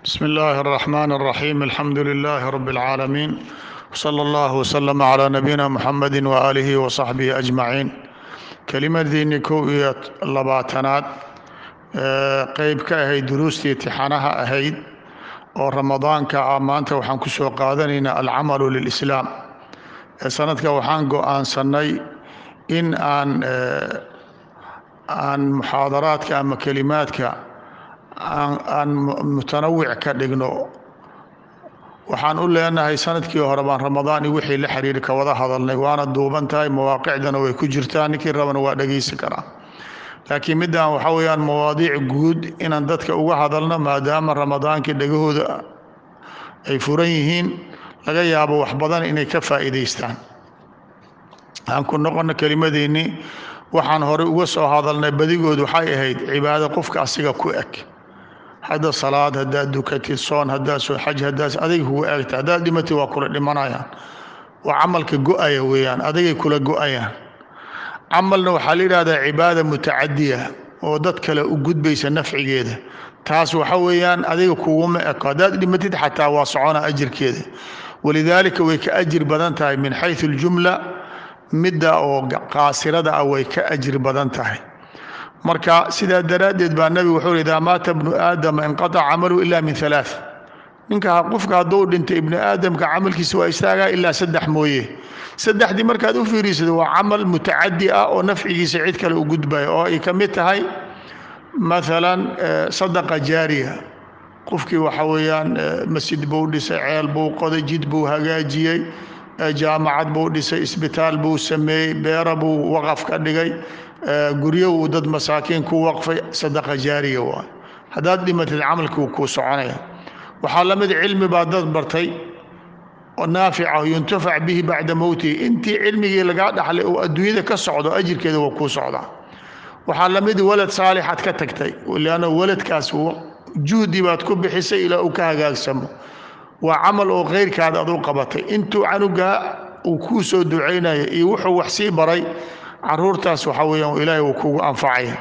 بسم الله الرحمن الرحيم الحمد لله رب العالمين وصلى الله وسلم على نبينا محمد وآله وصحبه أجمعين kelimadiinii kow iyo labaatanaad qeyb ka ahayd duruustii tixanaha ahayd oo ramadaanka ah maanta waxaan ku soo qaadanaynaa alcamalu lilislaam sanadka waxaan go-aansanay in aan aan muxaadaraadka ama kelimaadka aan mutanawic ka dhigno waxaan u leenahay sanadkii hore baan ramadaan iyo wixii la xiriiri ka wada hadalnay waana duuban tahay mawaaqicdana way ku jirtaa ninkii rabana waa dhegaysan karaa laakiin middan waxaa weeyaan mawaadiic guud inaan dadka uga hadalno maadaama ramadaankii dhegahooda ay furan yihiin laga yaabo wax badan inay ka faa'iidaystaan aan ku noqono kelimadeennii waxaan horey uga soo hadalnay badigood waxay ahayd cibaado qofka asiga ku eg hadda salaad haddaad dukatid soon haddaad soo xaj haddaad adig kugu eegta haddaad dhimatid waa kula dhimanayaan waa camalka go-aya weeyaan adigay kula go-ayaan camalna waxaa la yidhahdaa cibaada mutacadiya oo dad kale u gudbaysa nafcigeeda taas waxa weeyaan adiga kuguma eko haddaad dhimatid xataa waa socona ajirkeeda walidaalika way ka ajir badan tahay min xaysu aljumla midda oo qaasirada ah way ka ajir badan tahay marka sidaa daraaddeed baa nebigu wuxuu yhi idaa maata bnu aadama inqataca camalu ila min alaa ninka qofka hadduu dhintay ibnu aadamka camalkiisa waa istaagaa ilaa saddex mooye saddexdii markaad u fiiriisado waa camal mutacadi ah oo nafcigiisa cid kale u gudbaya oo ay ka mid tahay maalan sadaqa jaariya qofkii waxa weeyaan masjid buu dhisay ceel buu qoday jid buu hagaajiyey jaamacad buu dhisay isbitaal buu sameeyey beera buu waqaf ka dhigay guryo uu dad masaakiin ku waqfay sadaqa jaariya waay haddaad dhimatid camalkii kuu soconaya waxaa la mid cilmi baa dad bartay oo naafica yuntafac bihi bacda mowtihi intii cilmigii lagaa dhaxlay oo adduunyada ka socdo ajirkeeda waa kuu socdaa waxaa la mid walad saalixaad ka tagtay leanna waladkaas juhdi baad ku bixisay ilaa uu ka hagaagsamo waa camal oo khayrkaada ad u qabatay intuu canugaa uu kuu soo ducaynaya iyo wuxuu wax sii baray caruurtaas waxaa weeyaan ilaahay uu kugu anfacaya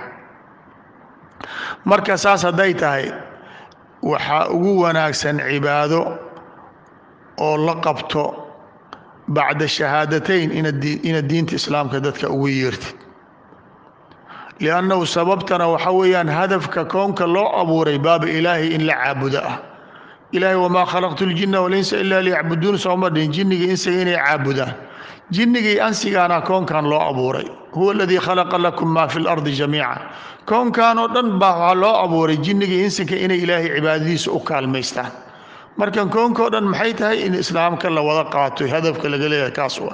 marka saas hadday tahay waxaa ugu wanaagsan cibaado oo la qabto bacda shahaadatayn inaad diinta islaamka dadka ugu yeertid liannahu sababtana waxaa weeyaan hadafka koonka loo abuuray baaba ilaahay in la caabudo ah ilaahay wamaa khalaqtu ljinna walinsa ilaa liyacbuduun sooma dhihin jinniga insiga inay caabudaan jinnigii ansigaana koonkan loo abuuray huwa aladii khalaqa lakum maa fi lardi jamiica koonkan oo dhan baa waxaa loo abuuray jinnigii insinka inay ilaahay cibaadadiisa u kaalmaystaan marka koonkao dhan maxay tahay in islaamka la wada qaato hadafka laga leeyahay kaas wa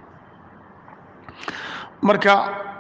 marka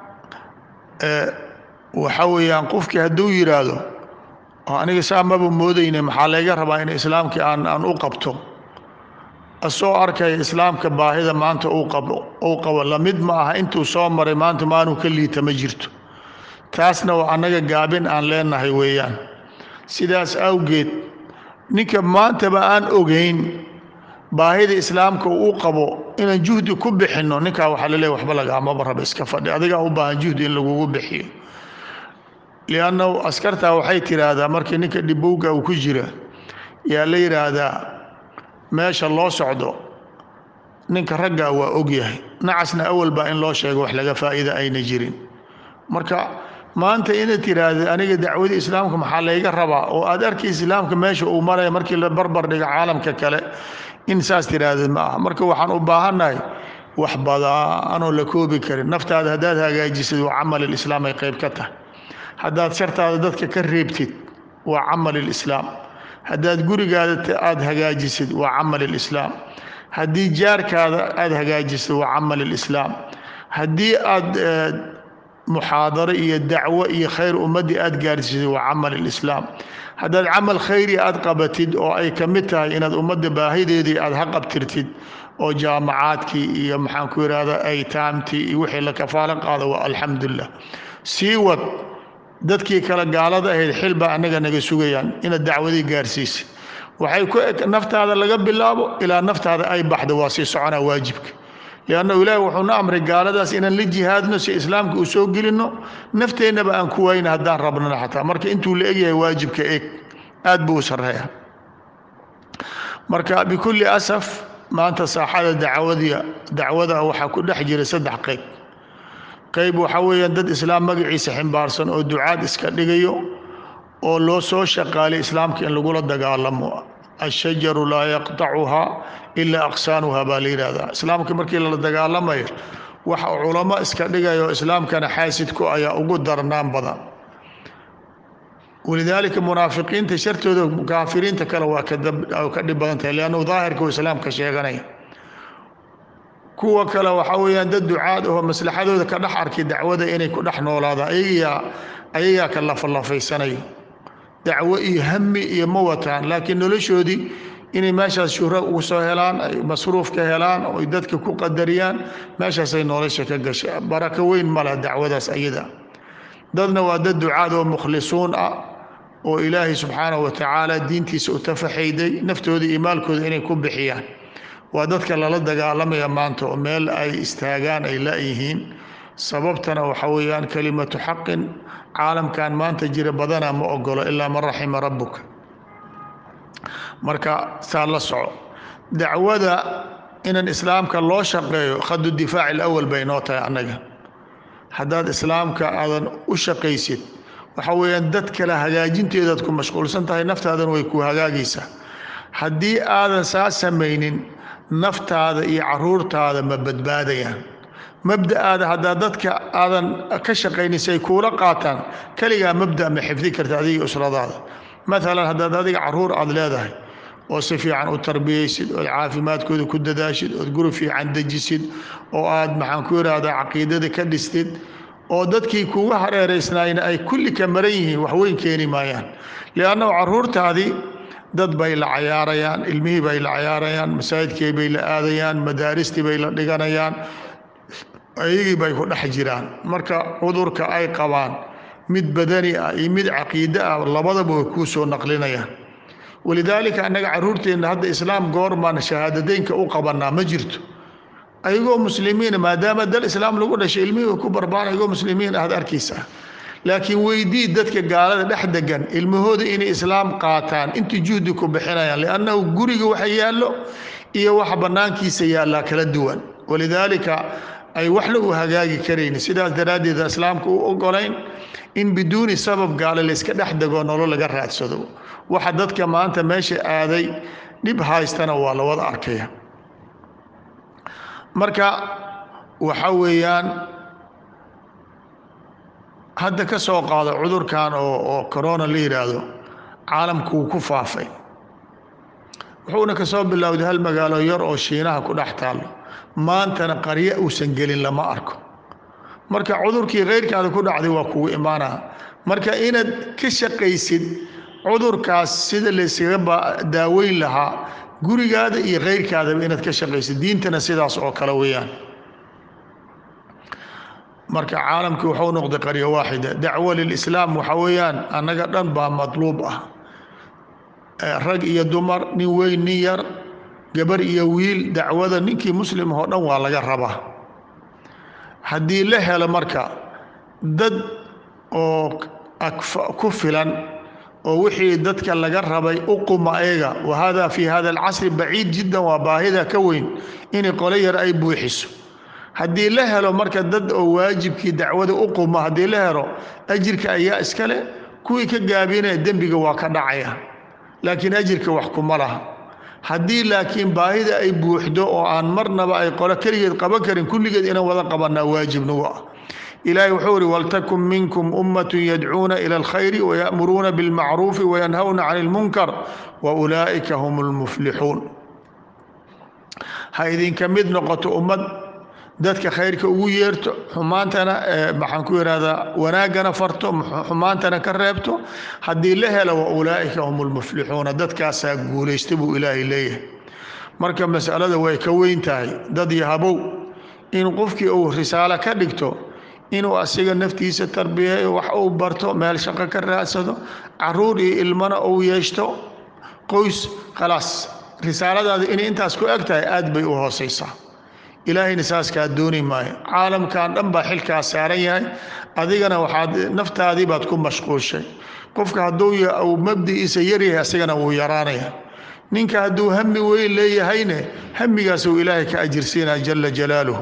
waxa weeyaan qofkii hadduu yidhaahdo aniga saa maba moodayne maxaa layga rabaa in islaamkii aan aan u qabto asoo arkaya islaamka baahida maanta uu qabo uu qabo lamid ma aha intuu soo maray maanta maanuu ka liita ma jirto taasna waa annaga gaabin aan leenahay weeyaan sidaas awgeed ninka maantaba aan ogayn baahida islaamka uu qabo inaan juhdi ku bixinno ninkaa waxaa la leeya waxba lagaamaba raba iska fadhi adigaa u baahan juhdi in lagugu bixiyo liannahu askartaa waxay tidhaahdaa markii ninka dhibowga uu ku jira yaa la yidhaahdaa meesha loo socdo ninka raggaa waa ogyahay nacasna awal baa in loo sheego wax laga faa'iida ayna jirin marka maanta inaad tiraahda aniga dacwadii islaamka maxaa layga rabaa oo aad arkay islaamka meesha uu maraya markii la barbar dhiga caalamka kale in saas tiraahda ma aha marka waxaan u baahannahay wax badaanoo la koobi karin naftaada haddaad hagaajisid waa camal ilislaam ay qayb ka tahay haddaad shartaada dadka ka reebtid waa camal ilislaam haddaad gurigaada aada hagaajisid waa camal ilislaam haddii jaarkaada aada hagaajisid waa camal ilislaam haddii aad muxaadaro iyo dacwo iyo khayr ummaddii aada gaarsiisid waa camal ilislaam haddaad camal khayri aad qabatid oo ay ka mid tahay inaad ummadda baahideedii aada ha qabtirtid oo jaamacaadkii iyo maxaan ku yidhahda aytaamtii iyo wixii la kafaalo qaado waa alxamdulilah sii wad dadkii kale gaalada ahayd xilbaa annaga naga sugayaan inaad dacwadii gaarsiisid waxay ku eg naftaada laga bilaabo ilaa naftaada ay baxdo waa sii soconaa waajibka liannahu ilaahi wuxuuna amray gaaladaas inaan la jihaadno si islaamka u soo gelinno nafteennaba aan ku wayna haddaan rabnana xataa marka intuu la egyahay waajibka eg aad buu u sarreeya marka bikulli asaf maanta saaxada dacwadiya dacwada waxaa ku dhex jira saddex qayb qayb waxaa weeyaan dad islaam magaciisa ximbaarsan oo ducaad iska dhigayo oo loo soo shaqaalay islaamka in lagula dagaalamo ashajaru laa yaqtacuhaa ilaa aqsaanuha baa la yidhahdaa islaamka markii lala dagaalamayo waxa culamo iska dhigayo islaamkana xaasidku ayaa ugu darnaan badan walidaalika munaafiqiinta shartooda kaafiriinta kale waa ka dhib badan tahay liannu daahirka uu islaamka sheeganaya kuwa kale waxaa weeyaan dad ducaad ahoo maslaxadooda ka dhex arkay dacwada inay ku dhex noolaadaan ayagaa ayagaa ka lafalafaysanayo dacwo iyo hami iyo ma wataan laakiin noloshoodii inay meeshaas shuhro ugu soo helaan ay masruuf ka helaan oo ay dadka ku qadariyaan meeshaasay nolosha ka gasha barako weyn ma leh dacwadaas ayada dadna waa dad ducaad oo mukhlisuun ah oo ilaahay subxaanahu wa tacaala diintiisa u tafaxayday naftooda iyo maalkooda inay ku bixiyaan waa dadka lala dagaalamaya maanta oo meel ay istaagaan ay la-yihiin sababtana waxa weeyaan kelimatu xaqin caalamkan maanta jira badanaa ma ogolo ilaa man raxima rabbuka marka saa la soco dacwada inan islaamka loo shaqeeyo khadu difaaci alawal bay noo tahay annaga haddaad islaamka aadan u shaqaysid waxa weeyaan dad kale hagaajinteedaad ku mashquulsan tahay naftaadan way ku hagaagaysaa haddii aadan saa samaynin naftaada iyo caruurtaada ma badbaadayaan mabda'aada haddaa dadka aadan ka shaqaynin si ay kuula qaataan keligaa mabda ma xifdi karta adiga usradaada maalan haddaad adiga caruur aada leedahay oo si fiican u tarbiyaysid ood caafimaadkooda ku dadaashid ood guri fiican dejisid oo aad maxaan ku yidhaahdaa caqiidada ka dhistid oo dadkii kuga hareeraysnaayna ay kulli ka maran yihiin waxweyn keeni maayaan liannahu caruurtaadii dad bay la cayaarayaan ilmihii bay la cayaarayaan masaajidkii bay la aadayaan madaaristii bay la dhiganayaan ayagii bay ku dhex jiraan marka cudurka ay qabaan mid badani ah iyo mid caqiide ah labadaba way kuu soo naqlinayaan walidaalika annaga caruurteenna hadda islaam goormaan shahaadadeynka u qabanaa ma jirto ayagoo muslimiina maadaama dal islaam lagu dhashay ilmihii ku barbaan ayagoo muslimiin ahad arkaysaa laakiin weydii dadka gaalada dhex degan ilmahooda inay islaam qaataan intii juhdi ku bixinayaan liannahu guriga waxa yaallo iyo waxa bannaankiisa yaallaa kala duwan walidaalika ay waxna u hagaagi karayni sidaas daraaddeed islaamka u ogolayn in biduuni sabab gaale layska dhex degoo nolol laga raadsado waxa dadka maanta meesha aaday dhib haystana waa la wada arkaya marka waxa weeyaan hadda ka soo qaado cudurkan oo oo corona la yidhaahdo caalamku wuu ku faafay wuxuuna ka soo bilowday hal magaalo yar oo shiinaha ku dhex taallo maantana qaryo uusan gelin lama arko marka cudurkii khayrkaada ku dhacday waa kugu imaanaa marka inaad ka shaqaysid cudurkaas sida layskaga daaweyn lahaa gurigaada iyo khayrkaadaba inaad ka shaqaysid diintana sidaas oo kale weeyaan marka caalamkii wuxuu noqday qaryo waaxida dacwo lilislaam waxa weeyaan annaga dhan baa madluub ah rag iyo dumar nin weyn nin yar gabar iyo wiil dacwada ninkii muslimah oo dhan waa laga rabaa haddii la helo marka dad oo ku filan oo wixii dadka laga rabay u quma ayaga wa hada fi hada alcasri baciid jiddan waa baahida ka weyn inay qolo yar ay buuxiso haddii la helo marka dad oo waajibkii dacwada u quma haddii la helo ajirka ayaa iskale kuwii ka gaabinaya dembiga waa ka dhacaya laakiin ajirka wax kuma laha haddii laakiin baahida ay buuxdo oo aan marnaba ay qolo keligeed qaban karin kulligeed inaan wada qabanaa waajib nagu ah ilaahay wuxuu ihi waltakun minkum ummatun yadcuuna ila alkhayri wayamuruuna bilmacruufi wayanhawna cani lmunkar wa ulaa'ika hum lmuflixuun ha idinka mid noqoto ummad dadka khayrka ugu yeerto xumaantana maxaan ku ihahdaa wanaaggana farto xumaantana ka reebto haddii la helo wa ulaa'ika hum lmuflixuuna dadkaasaa guulaysta buu ilaahay leeyahay marka masalada way ka weyn tahay dad yahabow in qofkii uu risaalo ka dhigto inuu asiga naftiisa tarbiyeeyo wax uu barto meel shaqo ka raadsado caruur iyo ilmana uu yeeshto qoys khalaas risaaladaada inay intaas ku eg tahay aad bay u hoosaysaa ilaahayna saas kaa dooni maayo caalamkan dhan baa xilkaas saaran yahay adigana waxaad naftaadii baad ku mashquulshay qofka hadduu uu mabdi'iisa yaryahay asigana wuu yaraanaya ninka hadduu hami weyn leeyahayne hamigaasuu ilaahay ka ajirsiinaa jala jalaaluhu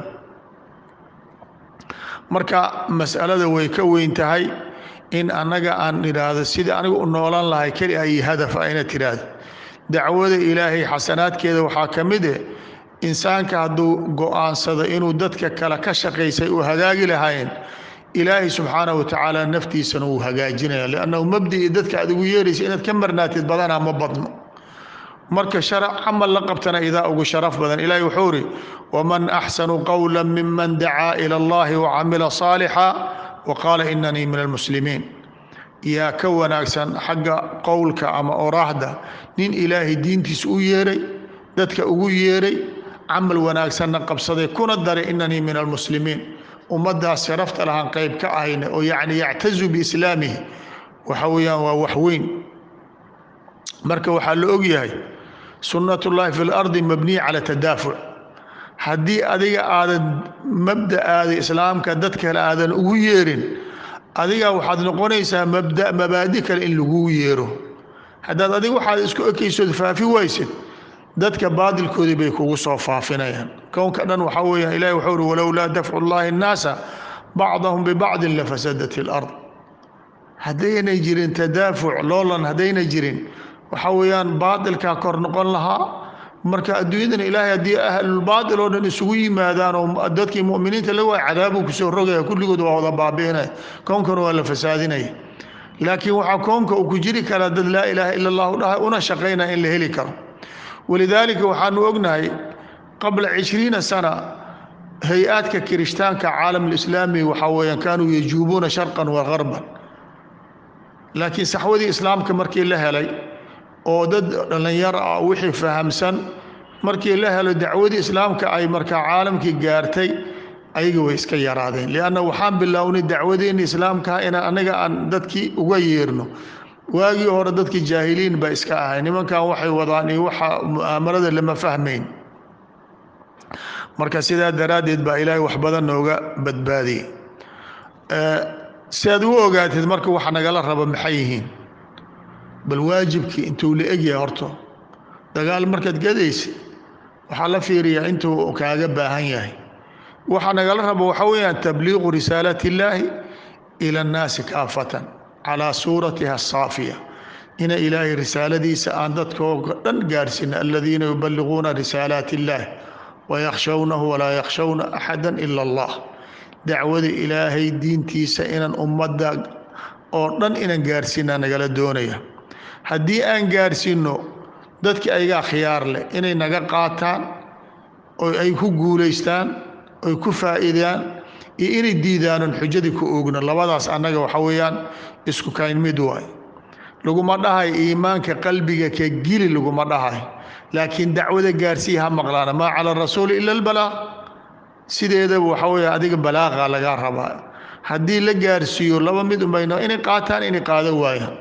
marka mas'alada way ka weyn tahay in annaga aan idhaahdo sidai aniga u noolan lahay keli a iyo hadaf a ina tidhaahdo dacwada ilaahay xasanaadkeeda waxaa ka mid eh insaanka hadduu go'aansado inuu dadka kale ka shaqaysay uu hagaagi lahayn ilaahay subxaanahu watacaala naftiisana wuu hagaajinaya liannahu mabdii dadka aad ugu yeeraysa inaad ka marnaatid badanaa ma badno marka sharac camal la qabtana idaa ugu sharaf badan ilaahay wuxuu uri waman axsanu qowla miman dacaa ila allahi wacamila saalixa waqaala inanii min almuslimiin yaa ka wanaagsan xagga qowlka ama oraahda nin ilaahay diintiisa u yeeray dadka ugu yeeray camal wanaagsanna qabsaday kuna daray inanii min almuslimiin ummaddaas sharafta lahaan qayb ka ahayna oo yacni yactazu biislaamihi waxa weeyaan waa wax weyn marka waxaa la ogyahay sunnat ullaahi fi lardi mabniya cala tadaafuc haddii adiga aadan mabda'aada islaamka dad kale aadan ugu yeerin adiga waxaad noqonaysaa mabda mabaadi kale in laguu yeero haddaad adiga waxaad isku ekaysood faafi waysid dadka baadilkoodii bay kugu soo faafinayaan kownka dhan waxaa weeyaan ilahi wuxuu uhi walowlaa dafcu llahi nnaasa bacdahum bibacdin lafasadat ilard haddaynay jirin tadaafuc loolan haddaynay jirin waxaa weeyaan baadilkaa kor noqon lahaa marka adduunyadana ilaahay haddii ahlulbaatil oo dhan isugu yimaadaan oo dadkii mu'miniinta la waay cadaabuu kusoo rogaya kulligood waa wada baabi'inaya kownkana waa la fasaadinaya laakiin waxaa kownka uu ku jiri karaa dad laa ilaaha ila allahu dhahay una shaqaynaya in la heli karo walidaalika waxaanu ognahay qabla cishriina sana hay-aadka kirishtaanka caalam alislaami waxaa weeyaan kaanuu yajuubuuna sharqan wa garban laakiin saxwadii islaamka markii la helay oo dad dhallinyaro ah wixii fahamsan markii la helo dacwadii islaamka ay markaa caalamkii gaartay ayaga way iska yaraadeen lianna waxaan bilownay dacwadeenna islaamkaha inaan anaga aan dadkii uga yeerno waagii hore dadkii jaahiliin ba iska ahay nimankan waxay wadaan iyo waxa mu'aamarada lama fahmayn marka sidaa daraaddeed baa ilaahay wax badan nooga badbaadiyey si aad u ogaatid marka waxa nagala raba maxay yihiin bal waajibkii intuu la egyahay horto dagaal markaad gadaysid waxaa la fiiriyaa intuu kaaga baahan yahay waxa nagala rabo waxaa weeyaan tabliiqu risaalati illaahi ila annaasi kaafatan calaa suuratiha asaafiya ina ilaahay risaaladiisa aan dadkooga dhan gaarhsiina aladiina yuballiquuna risaalaati illaah wayakhshawnahu walaa yakhshawna axada ila allah dacwada ilaahay diintiisa inaan ummadda oo dhan inaan gaarsiinaa nagala doonaya haddii aan gaarsiinno dadkii ayagaa khiyaar leh inay naga qaataan oo ay ku guulaystaan oy ku faa'iidaan iyo inay diidaanon xujadii ku oogno labadaas annaga waxa weeyaan isku kayn mid waay laguma dhahay iimaanka qalbiga ka gili laguma dhahay laakiin dacwada gaarsiiya ha maqlaana maa cala rasuuli ila albalaaq sideedaba waxa weeye adiga balaaqa lagaa rabaa haddii la gaarsiiyo laba mid unbayno inay qaataan inay qaadan waayaan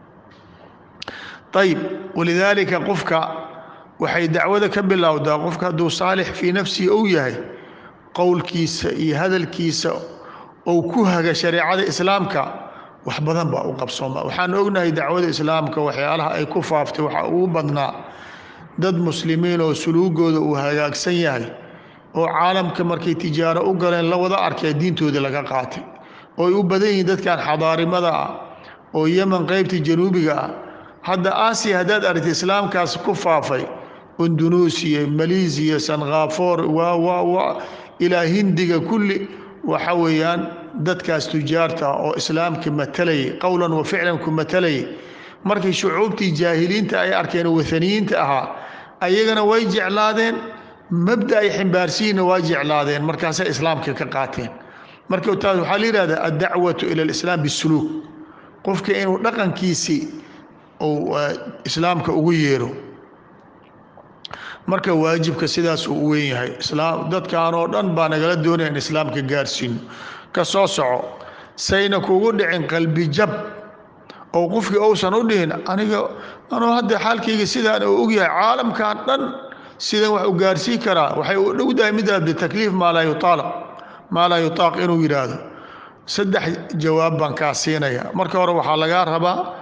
ayib walidaalika qofka waxay dacwada ka bilowdaa qofka hadduu saalix fii nafsihi ou yahay qowlkiisa iyo hadalkiisa ou ku haga shareecada islaamka wax badan baa u qabsooma waxaan ognahay dacwada islaamka waxyaalaha ay ku faaftay waxaa ugu badnaa dad muslimiin oo suluugooda uu hagaagsan yahay oo caalamka markay tijaaro u galeen la wada arkay diintooda laga qaatay oo ay u badan yihiin dadkan xadaarimada ah oo yeman qaybta januubiga ah hadda aasiya haddaad aragta islaamkaas ku faafay indunuusiya maleesiya sankhaafoor waa waa waa ilaa hindiga kulli waxa weeyaan dadkaas tujaarta ah oo islaamka matalayay qowlan wa ficlan ku matalayay markay shucuubtii jaahiliinta ay arkeen oo wathaniyiinta ahaa ayagana way jeclaadeen mabda ay ximbaarsiyiinna waa jeclaadeen markaasay islaamka ka qaateen marka taas waxaa la yihahdaa addacwatu ila alislaam bisuluuk qofka inuu dhaqankiisii uu islaamka ugu yeero marka waajibka sidaas uu u weyn yahay islaam dadkan oo dhan baa nagala doonaya in islaamka gaarsiino ka soo soco sayna kugu dhicin qalbi jab oo qofkii uusan u dhihin aniga anuu hadda xaalkayga sidaan uu ogyahay caalamkan dhan sidan wax u gaarsiin karaa waxay u dhowdahay mid bitakliif maa laa yutaalaq maa laa yutaaq inuu yidhaahdo saddex jawaab baan kaa siinaya marka hore waxaa lagaa rabaa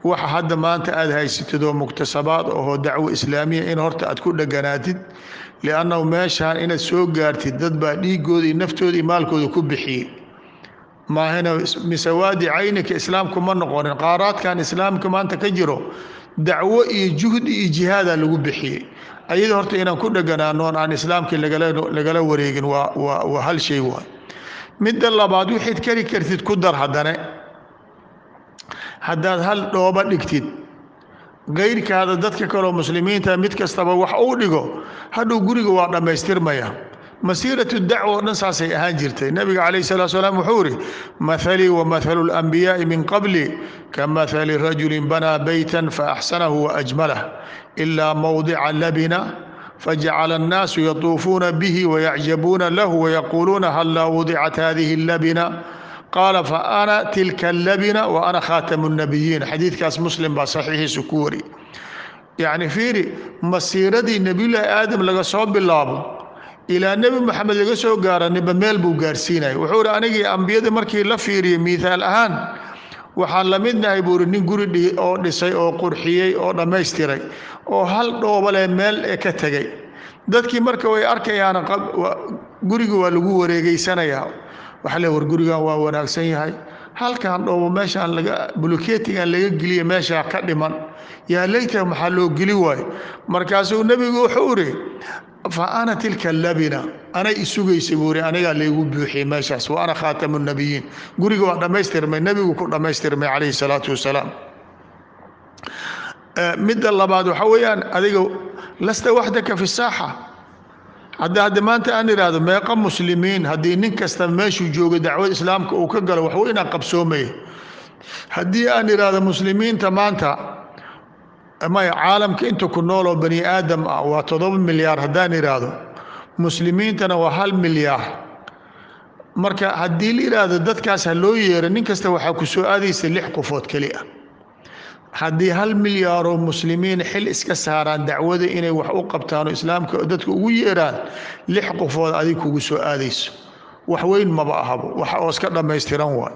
waxa hadda maanta aada haysatid oo muktasabaad ahoo dacwo islaamiya in horta aad ku dheganaatid liannahu meeshaan inaad soo gaartid dad baa dhiigooda iyo naftooda iyo maalkooda ku bixiyey maahina misawaadi caynika islaamku ma noqonin qaaraadkan islaamka maanta ka jiro dacwo iyo juhdi iyo jihaadaa lagu bixiyey ayada horta inaan ku dheganaanoon aan islaamkii lagala wareegin waa hal shay waay midda labaad wixayd kari kartid ku dar haddane haddaad hal dhooba dhigtid kayrkaada dadka kaleo muslimiinta mid kastaba wax uu dhigo hadhow guriga waa dhammaystirmaya masiiratu dacwa oo dhan saasay ahaan jirtay nebiga calayh salatu salaam wuxuu ihi mahalii wa mahalu اlanbiyaa'i min qabli ka mahali rajulin banaa beytan faaxsanahu waajmalah ilaa mowdica labina fajacala annaasu yatuufuuna bihi wayacjabuuna lahu wayaquuluuna hallaa wudicat hadihi اlabina qaala faana tilka alabina wa ana khaatamu الnabiyiin xadiidkaas muslim baa saxiixiisu ku wari yacni fiiri masiiradii nebiyullaahi aadam laga soo bilaabo ilaa nebi moxamed laga soo gaara niba meel buu gaarsiinaya wuxuu ihi anigii ambiyada markii la fiiriyey miihaal ahaan waxaan la midnahay buu ihi nin guri oo dhisay oo qurxiyey oo dhammaystiray oo hal dhoobale meel e ka tegay dadkii marka way arkayaan guriga waa lagu wareegeysanayaa waxa le war gurigan waa wanaagsan yahay halkan dhoobo meeshaan laga buluketigan laga geliya meeshaa ka dhiman yaa layta maxaa loo geli waayo markaasuu nebigu wuxuu ihi fa ana tilka labina anay isugaysa buu ihi anigaa laygu buuxiyey meeshaas wa ana khaatamu nabiyiin guriga waa dhammaystirmay nebigu ku dhammaystirmay calayhi salaatu wasalaam midda labaad waxa weeyaan adiga lasta waxdaka fi saaxa hadda hadda maanta aan idhaahdo meeqa muslimiin haddii nin kasta meeshuu joogo dacwada islaamka uu ka galo wax weynaa qabsoomaya haddii aan idhaahdo muslimiinta maanta maya caalamka inta ku nool oo bani aadam ah waa toddoba milyaar haddaan idhaahdo muslimiintana waa hal milyaar marka haddii la idhaahdo dadkaas ha loo yeero nin kasta waxaa ku soo aadaysa lix qofood keli ah haddii hal milyaaroo muslimiin xil iska saaraan dacwada inay wax u qabtaan oo islaamka dadka ugu yeeraan lix qofood adig kugu soo aadayso wax weyn maba ahabo wax oo iska dhammaystiran waay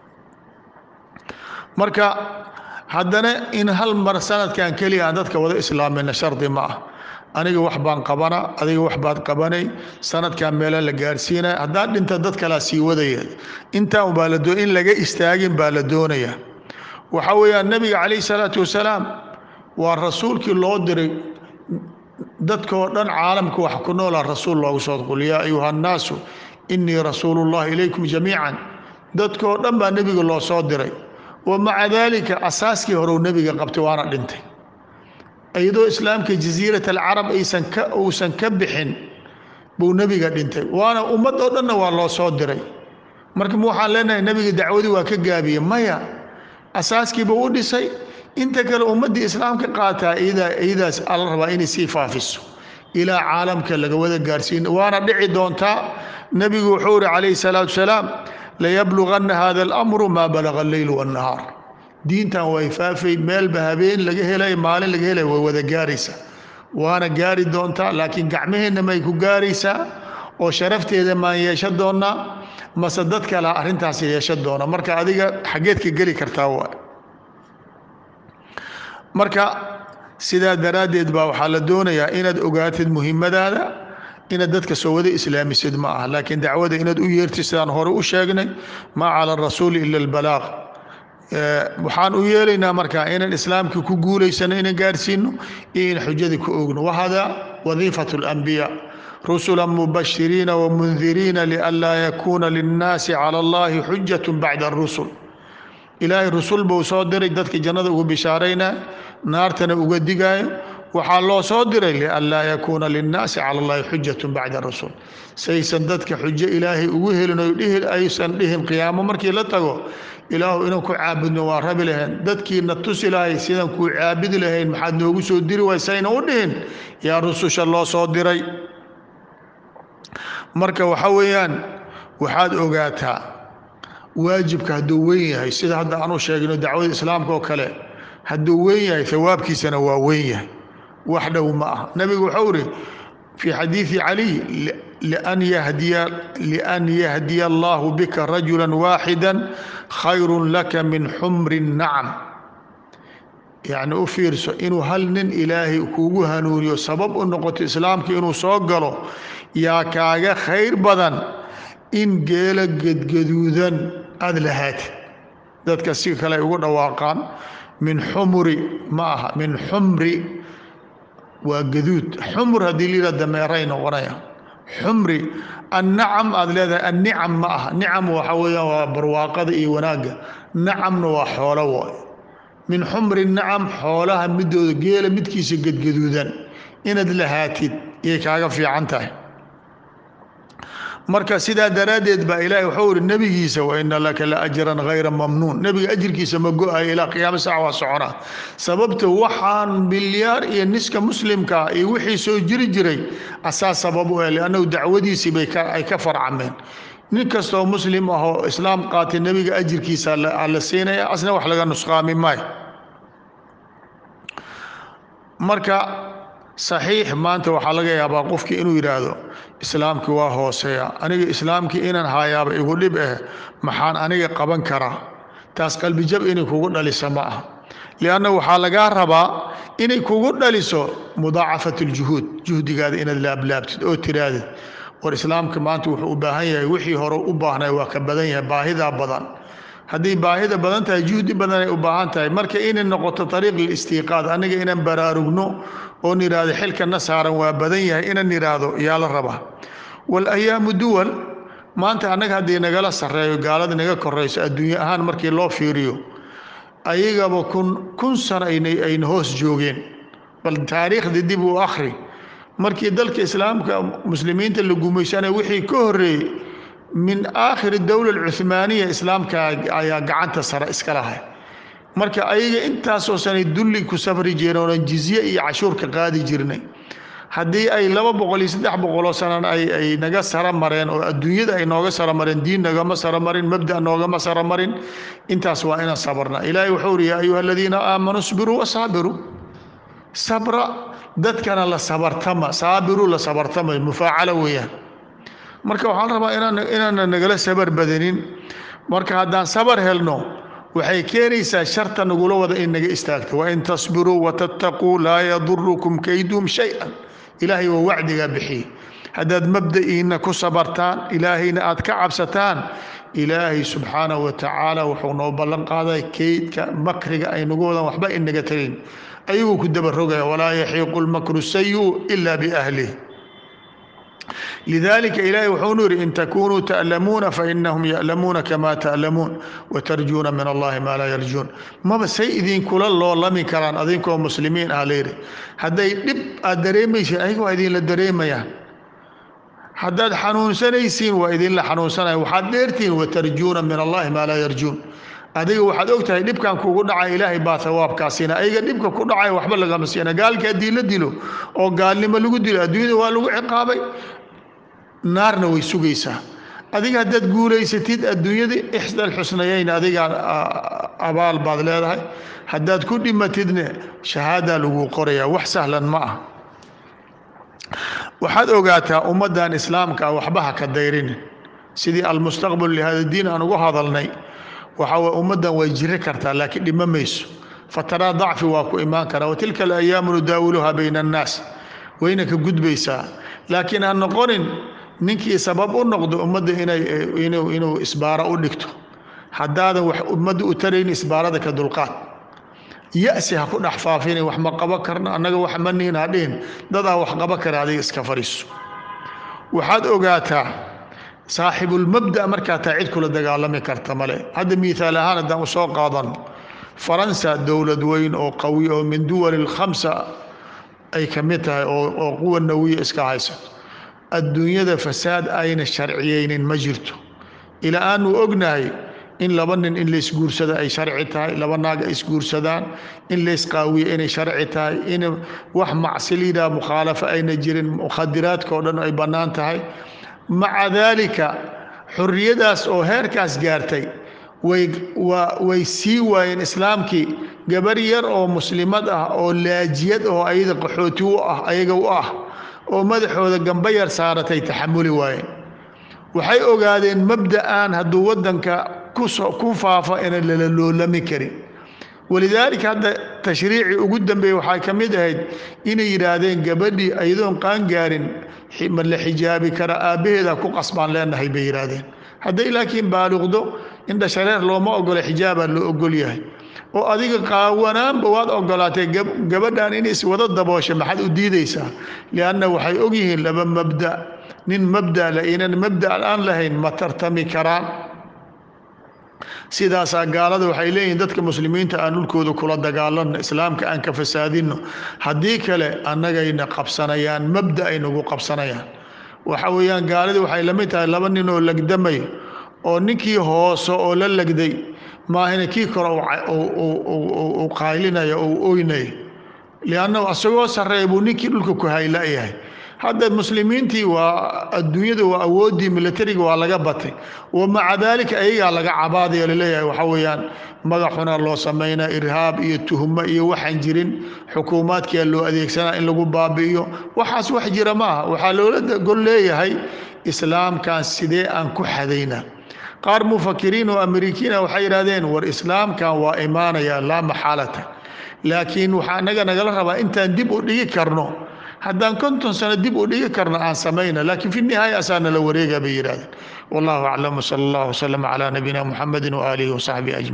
marka haddana in hal mar sanadkan keliya aan dadka wada islaamina shardi ma ah aniga wax baan qabana adiga wax baad qabanay sanadkan meela la gaarsiinaya haddaan dhinta dad kalaa sii wadaya intaan baa la in laga istaagin baa la doonaya waxaa weeyaan nebiga calayh salaatu wasalaam waa rasuulkii loo diray dadkoo dhan caalamka wax ku noolaa rasuul loogu soo qul yaa ayuha annaasu innii rasuulu llahi ilaykum jamiican dadkoo dhan baa nebiga loo soo diray wa maca daalika asaaskii horeu nebiga qabtay waana dhintay iyadoo islaamka jasiirat alcarab aysan ka uusan ka bixin buu nebiga dhintay waana ummad oo dhanna waa loo soo diray marka waxaan leenahay nebiga dacwadii waa ka gaabiye maya asaaskiiba u dhisay inta kale ummaddii islaamka qaataa iyadaas ala rabaa inay sii faafiso ilaa caalamka laga wada gaarsiin waana dhici doontaa nebigu wuxuu ihi calayhi salaatu wasalaam layabluganna hada alamru maa balaga alleyl wannahaar diintan way faafay meelba habeen laga helay maalin laga helay way wada gaaraysaa waana gaari doontaa laakiin gacmaheenna may ku gaaraysaa oo sharafteeda maan yeesha doonnaa mase dad kalea arrintaas yeesha doona marka adiga xaggeed ka geli kartaa waa marka sidaa daraaddeed baa waxaa la doonayaa inaad ogaatid muhimmadaada inaad dadka soo wada islaamisid ma ah laakiin dacwada inaad u yeertid sidaan hore u sheegnay maa cala arasuuli ila albalaaq waxaan u yeelaynaa marka inaan islaamka ku guulaysano inaan gaarsiino iyo in xujadii ku ogno wahada wadiifat اlanbiyaa rusula mubashiriina wmundiriina lianlaa yakuuna linnaasi cala allahi xujat bacda arusul ilaahay rusul buu soo diray dadka jannada ugu bishaaraynaa naartana uga digaayo waxaa loo soo diray lianlaa yakuuna linnaasi cala allahi xujat bacda rusul saysan dadka xujo ilaahay ugu helin o aysan dhihin qiyaamo markii la tago ilaahu inaan ku caabudno waa rabi lahayn dadkiina tusi lahay sidaan kuu caabudi lahayn maxaad noogu soo diri waysayna u dhihin yaa rususha loo soo diray marka waxa weeyaan waxaad ogaataa waajibka hadduu weyn yahay sida hadda aanu sheegno dacwada islaamka oo kale hadduu weyn yahay hawaabkiisana waa weyn yahay wax dhow ma ah nebigu wuxuu ihi fii xadiidi caliy lian yahdiya lian yahdiya allahu bika rajula waaxida khayru laka min xumri nacam yacni u fiirso inuu hal nin ilaahay kuugu hanuuniyo sabab u noqoto islaamka inuu soo galo yaa kaaga khayr badan in geelo gedgaduudan aada lahaatid dadka si kale ay ugu dhawaaqaan min xumuri ma aha min xumri waa gaduud xumur haddii la yidhaha dameeray noqonaya xumri annacam aada leedahay annicam ma aha nicam waxa weeyaan waa barwaaqada iyo wanaagga nacamna waa xoolo waay min xumri nacam xoolaha midooda geela midkiisa gedgaduudan inaad lahaatid iyay kaaga fiican tahay marka sidaa daraaddeed baa ilaahay wuxuu ihi nebigiisa wa ina laka la ajran hayra mamnuun nebiga ajirkiisa ma go-ayo ilaa qiyaama sac waa soconaa sababta waxaan milyaar iyo niska muslimkaa iyo wixii soo jiri jiray asaa sabab u eh liannahu dacwadiisii bay ay ka farcameen nin kastoo muslim ah oo islaam qaatay nebiga ajirkiisa aa la siinaya asna wax laga nusqaami maayo marka saxiix maanta waxaa laga yaabaa qofkii inuu yidhaahdo islaamkii waa hooseeya aniga islaamkii inaan haayaaba igu dhib eh maxaan aniga qaban karaa taas qalbijab inay kugu dhalisa ma ah lianna waxaa lagaa rabaa inay kugu dhaliso mudaacafat aljuhuud juhdigaada inaad laablaabtid oo tiraadid war islaamka maanta wuxuu u baahan yahay wixii hore u baahnay waa ka badan yahay baahidaa badan haddii baahida badan tahay juhdi badan ay u baahan tahay marka inay noqoto ariiq listiiqaad aniga inaan baraarugno oon idhaahdo xilkana saaran waa badan yahay inaan idhaahdo yaa la rabaa walayaamu duwal maanta annaga haddii nagala sarreeyo gaalada naga korayso adduunye ahaan markii loo fiiriyo ayagaba kun kun sano ayna hoos joogeen bal taariikhda dib u akhri markii dalka islaamka muslimiinta la gumaysanaya wixii ka horreeyey min aakhiri dowla alcuhmaaniya islaamka ayaa gacanta sare iska lahay marka ayaga intaasoo sanay dulli ku safri jireen oonan jizye iyo cashuurka qaadi jirnay haddii ay laba boqol iyo saddex boqoloo sanan ay naga sara mareen oo adduunyada ay nooga sara mareen diin nagama sara marin mabda noogama sara marin intaas waa inaan sabarna ilaahay wuxuu uri yaa ayuha aladiina aamanuu isbiruu wasaabiruu sabra dadkana la sabartama saabiru la sabartama mufaacalo weeyaan marka waxaan rabaa inaan inaana nagala sabar badanin marka haddaan sabar helno waxay keenaysaa sharta nagula wada in naga istaagto wain tasbiruu watattaquu laa yadurukum kayduum shay-an ilaahay waa wacdigaa bixiyey haddaad mabda'iina ku sabartaan ilaahayna aad ka cabsataan ilaahay subxaanahu wa tacaala wuxuu noo ballan qaaday keydka makriga ay nagu wadaan waxba inaga tegin ayaguu ku dabarogaya walaa yaxiiqu lmakru sayu ila biahlih lidalika ilahi wuxuunu yidhi in takunuu ta'lamuuna fainahum ya'lamuuna kama ta'lamuun watarjuuna min allahi maa laa yarjuun maba say idinkula loolami karaan adinkoo muslimiin ah layidhi hadday dhib aad dareemaysiin ayaga waa idinla dareemayaan haddaad xanuunsanaysiin waa idinla xanuunsanaya waxaad dheertihiin watarjuuna min allahi maa laa yarjuun adiga waxaad og tahay dhibkan kugu dhacay ilaahay baa hawaabkaa siina ayaga dhibka ku dhacay waxba lagama siina gaalka haddii la dilo oo gaalnimo lagu dilo adduunyada waa lagu ciqaabay naarna way sugaysaa adiga haddaad guulaysatid adduunyada ixdal xusnayeyn adigaa abaal baad leedahay haddaad ku dhimatidne shahaadaa lagu qorayaa wax sahlan ma ah waxaad ogaataa ummaddan islaamka ah waxba ha ka dayrin sidii almustaqbal lihada diin aan ugu hadalnay waxa way ummaddan way jiri kartaa laakiin dhima mayso fataraa dacfi waa ku imaan karaa watilka alayaamu nudaawiluhaa bayna annaas wayna ka gudbaysaa laakiin ha noqonin ninkii sabab u noqdo ummadda inay inuu inuu isbaaro u dhigto haddaadan wax ummadda u tarayn isbaarada ka dulqaad ya-si ha ku dhex faafina wax ma qabo karno annaga wax ma nihin ha dhihin dadaa wax qabo kara adiga iska fadhiiso waxaad ogaataa saaxibulmabda markaa taa cid kula dagaalami karta male hadda miihaal ahaan haddaan u soo qaadano faransa dowlad weyn oo qawi oo min duwali lkhamsa ay ka mid tahay oo quwa nawiya iska haysato adduunyada fasaad ayna sharciyeynin ma jirto ilaa aanu ognahay in laba nin in laysguursada ay sharci tahay laba naag ay isguursadaan in laysqaawiyo inay sharci tahay in wax macsiliida mukhaalafo ayna jirin mukhadiraadka oo dhan ay bannaan tahay maca daalika xorriyadaas oo heerkaas gaartay way waa way sii waayeen islaamkii gabar yar oo muslimad ah oo laajiyad oo ayada qaxooti u ah ayaga u ah oo madaxooda gamba yar saaratay taxamuli waayeen waxay ogaadeen mabda'an hadduu waddanka ku faafo inaan lala loolami karin walidaalika hadda tashriicii ugu dambeeyey waxay ka mid ahayd inay yidhaahdeen gabadhii ayadoon qaangaarin ma la xijaabi kara aabbaheeda ku qasbaan leenahay bay yidhaahdeen hadday laakiin baaliqdo indha shareer looma ogola xijaabaa loo ogol yahay oo adiga qaawanaanba waad ogolaatay gabadhan in iswada daboosha maxaad u diidaysaa lianna waxay ogyihiin laba mabda nin mabda la inan mabda aan lahayn ma tartami karaan sidaasaa gaalada waxay leeyihiin dadka muslimiinta aan dhulkooda kula dagaalanno islaamka aan ka fasaadinno haddii kale annagayna qabsanayaan mabda ay nagu qabsanayaan waxa weeyaan gaalada waxay la mid tahay laba nin oo legdamayo oo ninkii hoose oo la legday maahina kii kore uu qaylinayo ou oynayo liannahu asagoo sarreeya buu ninkii dhulka ku hayla-yahay hadda muslimiintii waa adduunyada waa awooddii milatariga waa laga batay wa maca daalika ayagaa laga cabaadayo laleeyahay waxaa weeyaan magaxuna loo samaynaa irhaab iyo tuhmo iyo waxaan jirin xukuumaadkia loo adeegsanaa in lagu baabi'iyo waxaas wax jira maaha waxaa loola gol leeyahay islaamkan sidee aan ku xadaynaa qaar mufakiriin oo amerikiina waxay yidhahdeen war islaamkan waa imaanaya laa maxaalata laakiin waxaa naga nagala rabaa intaan dib u dhigi karno haddaan konton sano dib u dhigi karno aan samayna laakiin fi nihaaya asaa nala wareega bay yidhahdeen wallahu aclam wsala allah wslama calaa nabiyina muxamedi waaalihi wasaxbihi ajmaciin